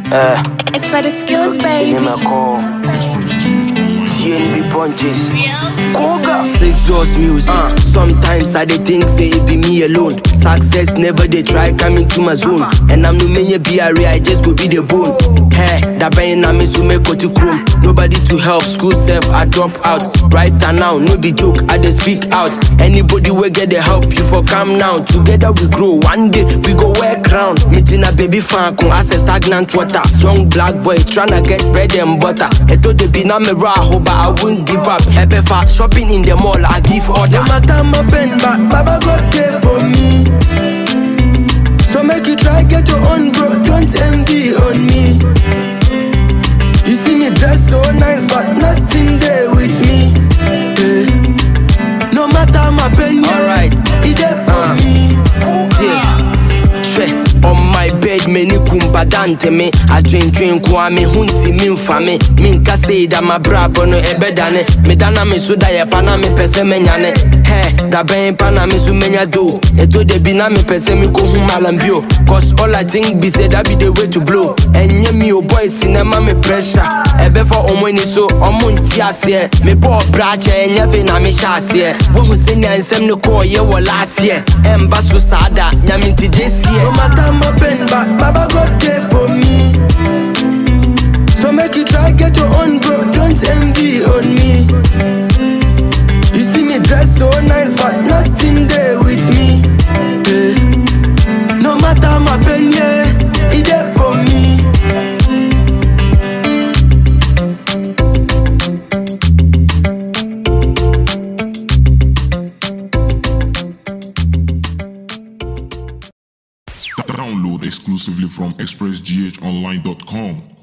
Uh, It's for the skills, baby. name I call CNB punches. Koga. Six doors music. Uh, sometimes I dey think say it be me alone. Success never they try coming to my zone. And I'm no many BRA, I just go be the bone. Hey, that bang na me so me go to chrome. Nobody to help, school self, I drop out. Right now, no be joke, I dey speak out. Anybody will get the help, you for come now. Together we grow, one day we go wear crown. Meeting a baby fan, con access stagnant water. Young black boy tryna get bread and butter. Eto de be na me raho, but I won't give up. Ebe fa shopping in the mall, I give order. No matter my pen, but Baba God there for me. So make you try get your own, bro. Don't envy on me. You see me dress so nice, but nothing there with me. Eh. No matter my pen, yeah, Alright. he there for me. Yeah. Hwɛ on my bed m'ani kumbadante me adwendwen ko a me ho ntimi mfa me menka sei da mabrabɔ no ɛbɛdane meda na me so da yɛ pa na mepɛ sɛ mɛnyane hɛ da bɛn pa na me so mɛnya do ɛtɔ da bi na mepɛ sɛ mekɔhu malam bio cause all i think be say that be the way to blow ɛnyɛ me o boys na ɛma me pressure ɛbɛfa ɔmo ani so ɔmo nti aseɛ mebɔɔ brakyɛ ɛnyɛ fe na mehyɛ aseɛ wohu sɛnea nsɛm no kɔɔyɛ wɔ laaseɛ ɛmba so saa da nyame nti gye sie no matter my pain but baba god there for me so make you try get your own bro don't envy on me you see me dress so nice but nothing there with me Eh. no matter my pain yeah he there for me Download exclusively from expressghonline.com.